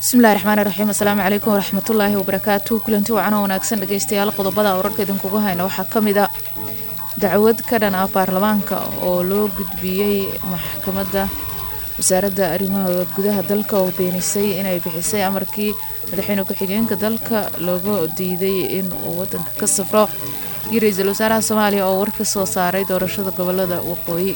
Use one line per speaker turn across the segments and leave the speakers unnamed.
bismillahi raxmaani raxiim asalaamu calaykum waraxmatullaahi wabarakaatu kulanti wacan oo wanaagsan dhegeystayaal qodobada wararka idinkugu hayna waxaa ka mid a dacwad ka dhan ah baarlamaanka oo loo gudbiyey maxkamadda wasaaradda arrimaha gudaha dalka oo beenisay inay bixisay amarkii madaxweyne ku-xigeenka dalka looga diiday in uu wadanka ka safro iyo ra-iisul wasaaraha soomaaliya oo war ka soo saaray doorashada gobolada waqooyi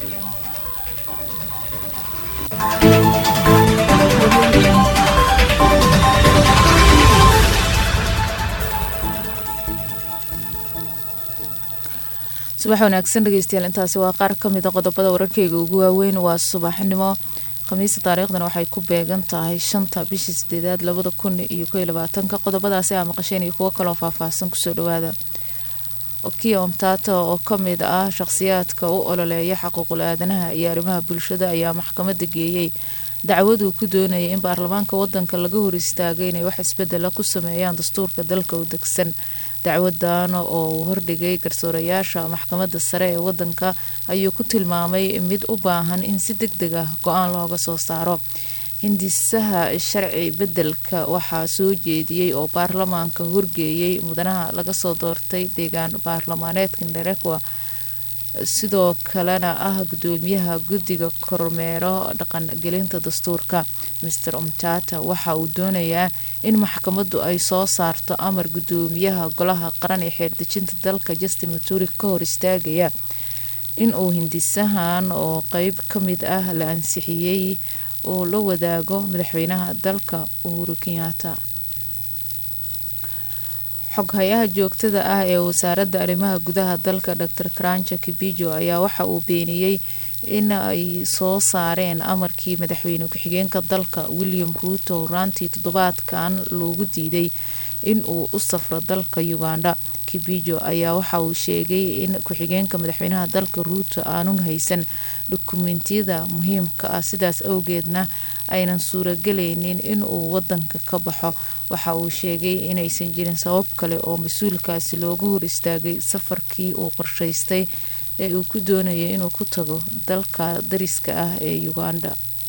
subax wanaagsan dhegeystayaal intaasi waa qaar ka mid a qodobada wararkeyga ugu waaweyn waa subaxnimo khamiista taariikhdana waxay ku beegan tahay shanta bishii sideedaad labada kun iyo ko iyo labaatanka qodobadaasi aa maqasheen iyo kuwo kaloo faahfaahsan kusoo dhawaada okiya omtata oo ka mid ah shaqhsiyaadka u ololeeya xaquuqul aadanaha iyo arrimaha bulshada ayaa maxkamadda geeyey dacwaduu ku doonayay in baarlamaanka wadanka laga hor istaagay inay wax isbedela ku sameeyaan dastuurka dalka u degsan dacwadan oo uu hordhigay garsoorayaasha maxkamadda sare ee wadanka ayuu ku tilmaamay mid u baahan in si deg deg ah go-aan looga soo saaro hindisaha sharci bedelka waxaa soo jeediyey oo baarlamaanka horgeeyey mudanaha laga soo doortay deegaan baarlamaaneedka ndarekwa sidoo kalena ah gudoomiyaha guddiga kormeero dhaqangelinta dastuurka master omtata waxa uu doonayaa in maxkamaddu ay soo saarto amar gudoomiyaha golaha qaran ee xeerdejinta dalka justin maturi ka hor istaagaya in uu hindisahan oo qeyb ka mid ah la ansixiyey uu la wadaago madaxweynaha dalka uhuru kenyaata xoghayaha joogtada ah ee wasaaradda arrimaha gudaha dalka dor karanja kibijo ayaa waxa uu beeniyey in ay soo saareen amarkii madaxweyne ku-xigeenka dalka william ruuto horaantii toddobaadkan loogu diiday in uu u safro dalka uganda kibijo ayaa waxa uu sheegay in ku-xigeenka madaxweynaha dalka ruuto aanun haysan dukumentiyada muhiimka ah sidaas awgeedna aynan suuragelaynin in uu wadanka ka baxo waxa uu sheegay inaysan jirin sabab kale oo mas-uulkaasi looga hor istaagay safarkii uu qorshaystay ee uu ku doonayay inuu ku tago dalka dariska ah ee uganda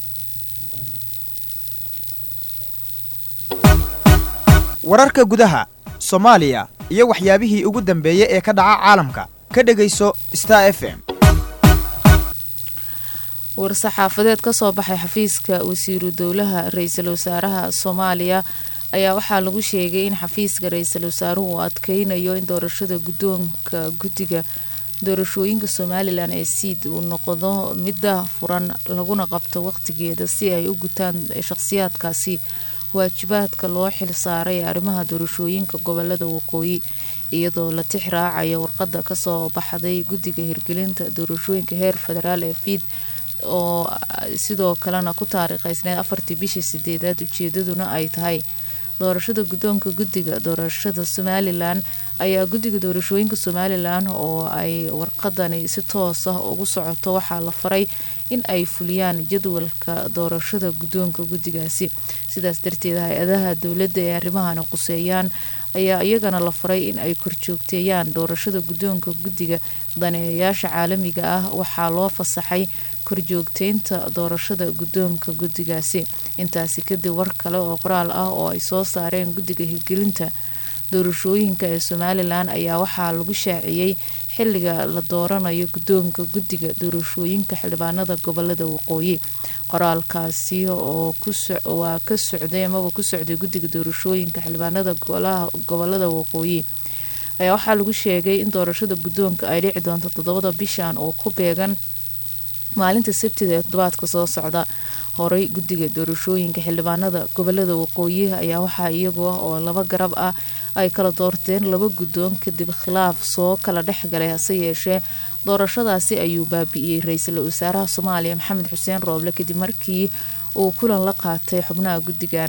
wararka gudaha soomaaliya iyo waxyaabihii ugu dambeeyey ee ka dhaca caalamka ka dhegayso star f m
war-saxaafadeed kasoo baxay xafiiska wasiiru dowlaha ra-iisul wasaaraha soomaaliya ayaa waxaa lagu sheegay in xafiiska ra-iisul wasaaruhu uu adkeynayo in doorashada guddoonka guddiga doorashooyinka somalilan ee siid uu noqdo midda furan laguna qabto waqtigeeda si ay u gutaan shaqhsiyaadkaasi waajibaadka loo xil saaray ee arrimaha doorashooyinka gobolada waqooyi iyadoo la tix raacaya warqada kasoo baxday guddiga hirgelinta doorashooyinka heer federaal ee fiid oo sidoo kalena ku taariikheysneed afartii bishii sideedaad ujeedaduna ay tahay doorashada guddoonka guddiga doorashada somalilan ayaa guddiga doorashooyinka somalilan oo ay warqadani si toos ah ugu socoto waxaa la faray in ay fuliyaan jadwalka doorashada guddoonka guddigaasi sidaas darteed hay-adaha dowladda ee arrimahani quseeyaan ayaa iyagana la faray in ay korjoogteeyaan doorashada guddoonka guddiga daneeyayaasha caalamiga ah waxaa loo fasaxay korjoogteynta doorashada guddoonka guddigaasi intaasi kadib war kale oo qoraal ah oo ay soo saareen guddiga hirgelinta doorashooyinka ee somalilan ayaa waxaa lagu shaaciyey xiliga la dooranayo guddoonka guddiga doorashooyinka xildhibaanada gobolada waqooyi qoraalkaasi oo waa ka socday amaba ku socday guddiga doorashooyinka xildhibaanada gobolada waqooyi ayaa waxaa lagu sheegay in doorashada guddoonka ay dhici doonto toddobada bishan oo ku beegan maalinta sabtida ee toddobaadka soo socda horey guddiga doorashooyinka xildhibaanada gobolada waqooyi ayaa waxaa iyagu ah oo laba garab ah ay kala doorteen laba guddoon kadib khilaaf soo kala dhexgalay hase yeeshee doorashadaasi ayuu baabi'iyey ra-iisul wasaaraha soomaaliya maxamed xuseen rooble kadib markii uu kulan la qaatay xubnaha guddigan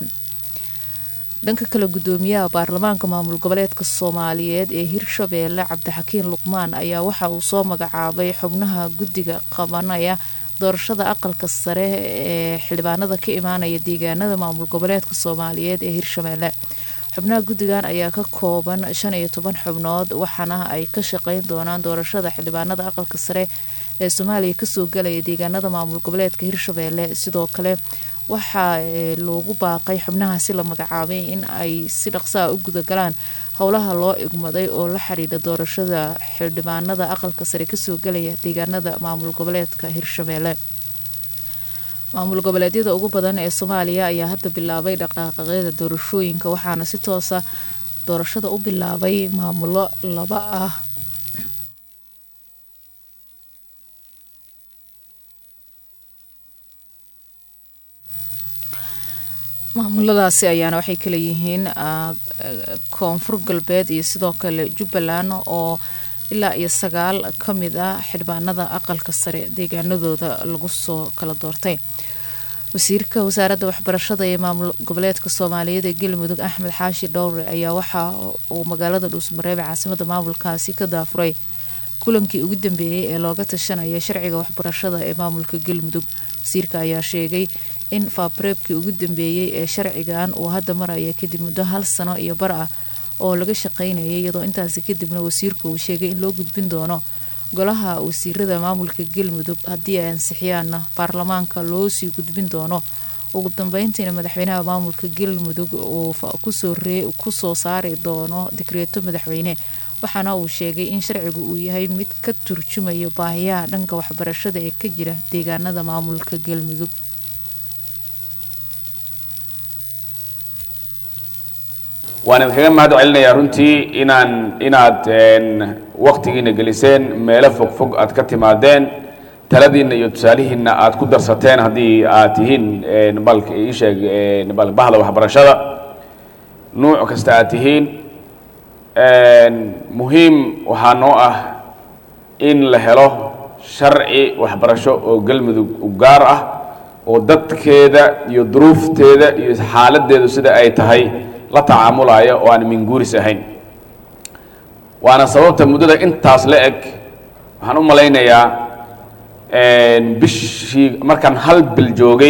dhanka kale gudoomiyaha baarlamaanka maamul goboleedka soomaaliyeed ee hirshabeelle cabdixakiin luqmaan ayaa waxa uu soo magacaabay xubnaha guddiga qabanaya doorashada aqalka sare ee xildhibaanada ka imaanaya deegaanada maamul goboleedka soomaaliyeed ee hirshabeelle xubnaha guddigan ayaa ka kooban shan iyo toban xubnood waxaana ay ka shaqeyn doonaan doorashada xildhibaanada aqalka sare ee soomaaliya kasoo galaya deegaanada maamul goboleedka hirshabeelle sidoo kale waxaa loogu baaqay xubnahaasi la magacaabay in ay si dhaqsaa u gudagalaan howlaha loo igmaday oo la xidhiidha doorashada xildhibaanada aqalka sare kasoo galaya deegaanada maamul goboleedka hirshabeelle maamul goboleedyada ugu badan ee soomaaliya ayaa hadda bilaabay dhaqaaqaqyada doorashooyinka waxaana si toosa doorashada u bilaabay maamulo laba ah maamuladaasi ayaana waxay kala yihiin koonfur galbeed iyo sidoo kale jubbaland oo ilaa iyo sagaal ka mid ah xildhibaanada aqalka sare deegaanadooda lagu soo kala doortay wasiirka wasaaradda waxbarashada ee maamul goboleedka soomaaliyeed ee galmudug axmed xaashi dhowre ayaa waxa uu magaalada dhuusmareebe caasimada maamulkaasi ka daafuray kulankii ugu dambeeyey ee looga tashanaya sharciga waxbarashada ee maamulka galmudug wasiirka ayaa sheegay in faabareebkii ugu dambeeyey ee sharcigan uu hadda maraya kadib muddo hal sano iyo bar ah oo laga shaqeynayay iyadoo intaasi kadibna wasiirku uu sheegay in loo gudbin doono golaha wasiirada maamulka galmudug haddii ay ansixiyaanna baarlamaanka loo sii gudbin doono ugu dambeyntiina madaxweynaha maamulka galmudug uu kusoo saari doono digreeto madaxweyne waxaana uu sheegay in sharcigu uu yahay mid ka turjumayo baahiyaha dhanka waxbarashada ee ka jira deegaanada maamulka galmudug
waan idinkaga mahad celinayaa runtii inaan inaad waktigiina geliseen meelo fog fog aad ka timaadeen taladiinna iyo tusaalihiinna aad ku darsateen haddii aad tihiin balka iisheeg bal bahda waxbarashada nuuc kasta aad tihiin muhiim waxaa noo ah in la helo sharci waxbarasho oo galmudug u gaar ah oo dadkeeda iyo duruufteeda iyo xaaladdeedu sida ay tahay la tacaamulaya oo aan minguuris ahayn waana sababta muddada intaas la eg waxaan u malaynayaa bishii markaan hal bil joogay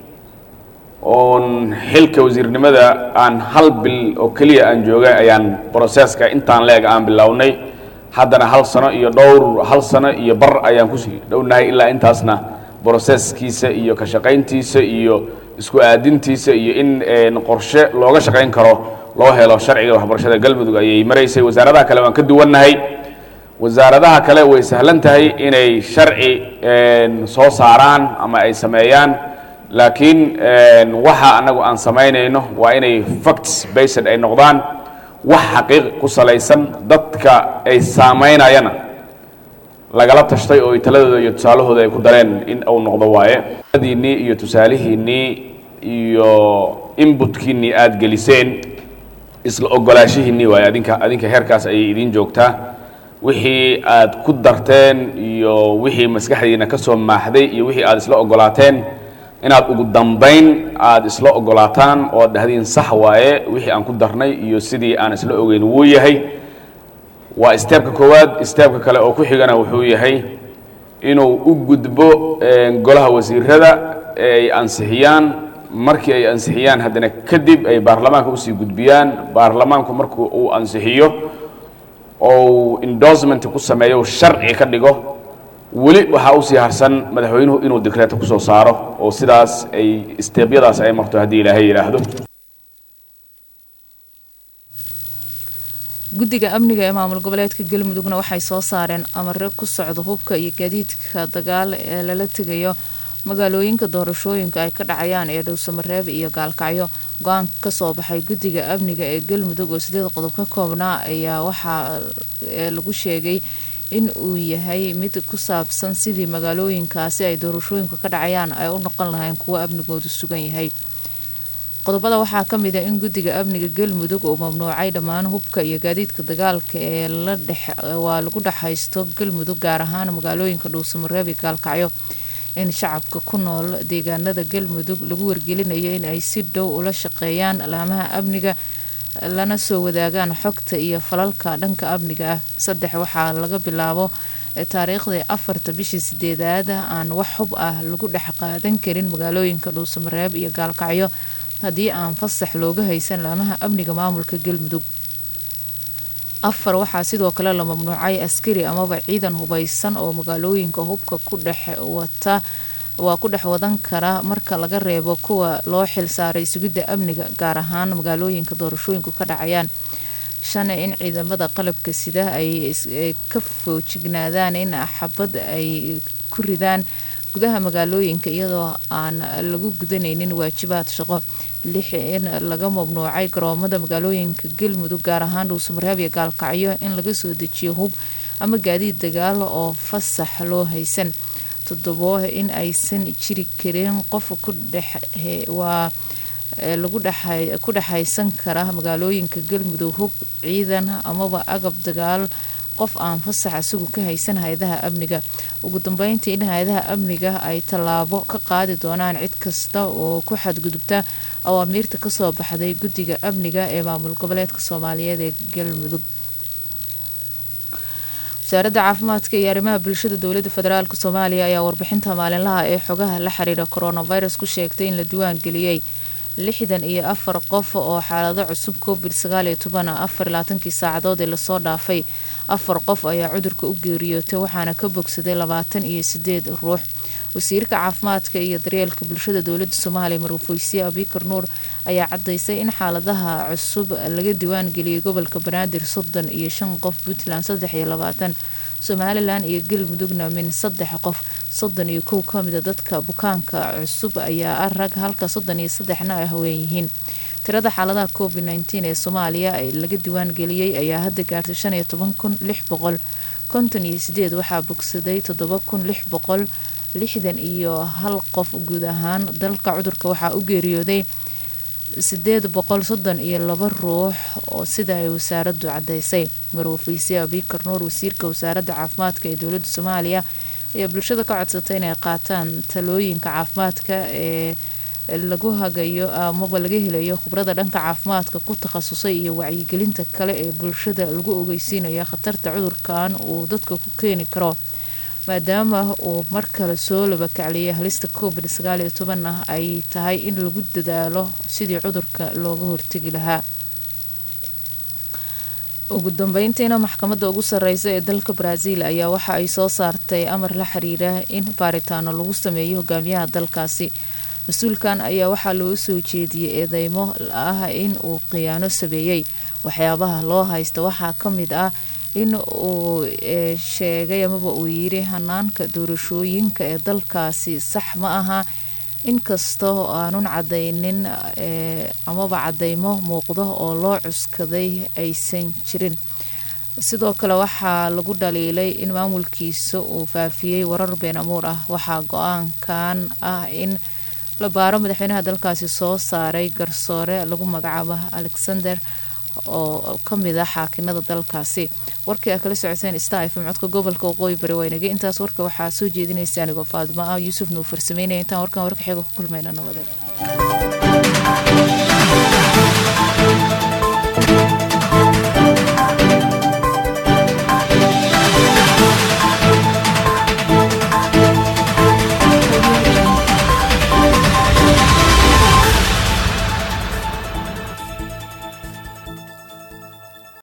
oon xilka wasiirnimada aan hal bil oo keliya aan joogay ayaan broseska intaan la eg aan bilownay haddana hal sano iyo dhowr hal sano iyo bar ayaan kusii dhownahay ilaa intaasna broseskiisa iyo ka shaqayntiisa iyo isku aadintiisa iyo in qorshe looga shaqayn karo loo helo sharciga waxbarashada galmudug ayay maraysay wasaaradaha kale waan ka duwannahay wasaaradaha kale way sahlan tahay inay sharci soo saaraan ama ay sameeyaan laakiin waxa annagu aan samaynayno waa inay facts based ay noqdaan wax xaqiiq ku salaysan dadka ay saamaynayana lagala tashtay oo taladooda iyo tusaalahooda ay ku dareen in uu noqdo waaye diinnii iyo tusaalihiinnii iyo inbutkiinnii aada geliseen isla ogolaashihiinnii waaye adinka adinka heerkaas ayay idiin joogtaa wixii aad ku darteen iyo wixii maskaxdiina ka soo maaxday iyo wixii aad isla ogolaateen inaad ugu dambayn aada isla ogolaataan oo ad dhahdiin sax waaye wixii aan ku darnay iyo sidii aan isla ogeyn wuu yahay waa steebka koowaad steebka kale oo ku xigana wuxuu yahay inuu u gudbo golaha wasiirada ee ay ansixiyaan markii ay ansixiyaan haddana kadib ay baarlamaanka usii gudbiyaan baarlamaanku markuu uu ansixiyo ou endorsement ku sameeyo sharci ka dhigo weli waxaa usii harsan madaxweynuhu inuu dikreeto kusoo saaro oo sidaas ay steebyadaas ay marto haddii ilaahay yidhaahdo
guddiga amniga ee maamul goboleedka galmudugna waxay soo saareen amare ku socda hubka iyo gaadiidka dagaal ee lala tegayo magaalooyinka doorashooyinka ay ka dhacayaan ee dhowsamareeb iyo gaalkacyo go-aan kasoo baxay guddiga amniga ee galmudug oo sideed qodob ka koobnaa ayaa waxaa lagu sheegay in uu yahay mid ku saabsan sidii magaalooyinkaasi ay doorashooyinka ka dhacayaan ay u noqon lahayn kuwo amnigoodu sugan yahay qodobada waxaa ka mid a in guddiga amniga galmudug uu mamnuucay dhammaan hubka iyo gaadiidka dagaalka ee waa lagu dhexaysto galmudug gaar ahaan magaalooyinka dhuusamareeb iyo gaalkacyo in shacabka ku nool deegaanada galmudug lagu wargelinayo in ay si dhow ula shaqeeyaan alaamaha amniga lana soo wadaagaan xogta iyo falalka dhanka amniga ah saddex waxaa laga bilaabo taariikhdii afarta bishii sideedaad aan wax hub ah lagu dhex qaadan karin magaalooyinka dhuusamareeb iyo gaalkacyo haddii aan fasax looga haysan laamaha amniga maamulka galmudug afar waxaa sidoo kale la mamnuucay askari amaba ciidan hubeysan oo magaalooyinka hubka ku dhex wata waa ku dhex wadan kara marka laga reebo kuwa loo xil saaray sugidda amniga gaar ahaan magaalooyinka doorashooyinku ka dhacayaan shan in ciidamada qalabka sida ay ka foojignaadaan in xabad ay ku ridaan gudaha magaalooyinka iyadoo aan lagu gudanaynin waajibaad shaqo lix in laga mamnuucay garoomada magaalooyinka galmudug gaar ahaan dhuusamareeb iyo gaalkacyo in laga soo dejiyo hub ama gaadiid dagaal oo fasax loo haysan toddobo in aysan jiri karin qof ku dhex waa lagu ku dhexaysan kara magaalooyinka galmudug hub ciidan amaba agab dagaal qof aan fasax isagu ka haysan hay-adaha amniga ugu dambeyntii in hay-adaha amniga ay tallaabo ka qaadi doonaan cid kasta oo ku xadgudubta awaamiirta kasoo baxday guddiga amniga ee maamul goboleedka soomaaliyeed ee galmudug wasaaradda caafimaadka iyo arrimaha bulshada dowladda federaalk soomaaliya ayaa warbixinta maalinlaha ee xogaha la xiriira coronavirus ku sheegtay in la diwaan geliyey lixdan iyo afar qof oo xaalado cusub covid sagaal iyo toban afar labaatankii saacadood ee lasoo dhaafay afar qof ayaa cudurka u geeriyootay waxaana ka bogsaday labaatan iyo sideed ruux wasiirka caafimaadka iyo daryeelka bulshada dowladda soomaaliya marwafweysiye abikar nuur ayaa cadaysay in xaaladaha cusub laga diwaan geliyay gobolka banaadir soddon iyo shan qof puntland saddex iyo labaatan somalilan iyo galmudugna min saddex qof soddon iyo kow ka mida dadka bukaanka cusub ayaa ah rag halka soddon iyo saddexna ay haween yihiin tirada xaaladaha covid nteen ee soomaaliya laga diwaan geliyey ayaa hadda gaartay shan iyo toban kun lix boqol konton iyo sideed waxaa bogsaday toddoba kun lix boqol lixdan iyo hal qof guud ahaan dalka cudurka waxaa u geeriyooday sideed boqol soddon iyo laba ruux oo sida ay wasaaraddu cadaysay marwafeyse abikar nuur wasiirka wasaaradda caafimaadka ee dowladda soomaaliya ayaa bulshada ka codsatay inay qaataan talooyinka caafimaadka ee lagu hagayo amaba laga helayo khibrada dhanka caafimaadka ku takhasusay iyo wacyigelinta kale ee bulshada lagu ogeysiinaya khatarta cudurkan uu dadka ku keeni karo maadaama uu mar kale soo labakacliyay halista covid sagaal iyo tobanna ay tahay in lagu dadaalo sidii cudurka looga hortegi lahaa ugu dambeyntiina maxkamadda ugu sareysa ee dalka brazil ayaa waxa ay soo saartay amar la xiriira in baaritaano lagu sameeyo hogaamiyaha dalkaasi mas-uulkan ayaa waxaa loo soo jeediyey eedeymo ah in uu khiyaano sameeyey waxyaabaha loo haysta waxaa ka mid ah in uu sheegay amaba uu yiri hanaanka doorashooyinka ee dalkaasi sax ma aha inkasta oo aanun cadaynin amaba cadeymo muuqdo oo loo cuskaday aysan jirin sidoo kale waxaa lagu dhaliilay in maamulkiisa uu faafiyey warar been amuur ah waxaa go-aankan ah in la baaro madaxweynaha dalkaasi soo saaray garsoore lagu magacaabo alexander oo kamid ah xaakinada dalkaasi warkii aa kala socoteen star fm codka gobolka waqooyi bari waynagay intaas warka waxaa soo jeedinaysa anigoo faadimo ah yuusuf nuu farsameynaya intaan warkan warka xiga ku kulmayna nabadeed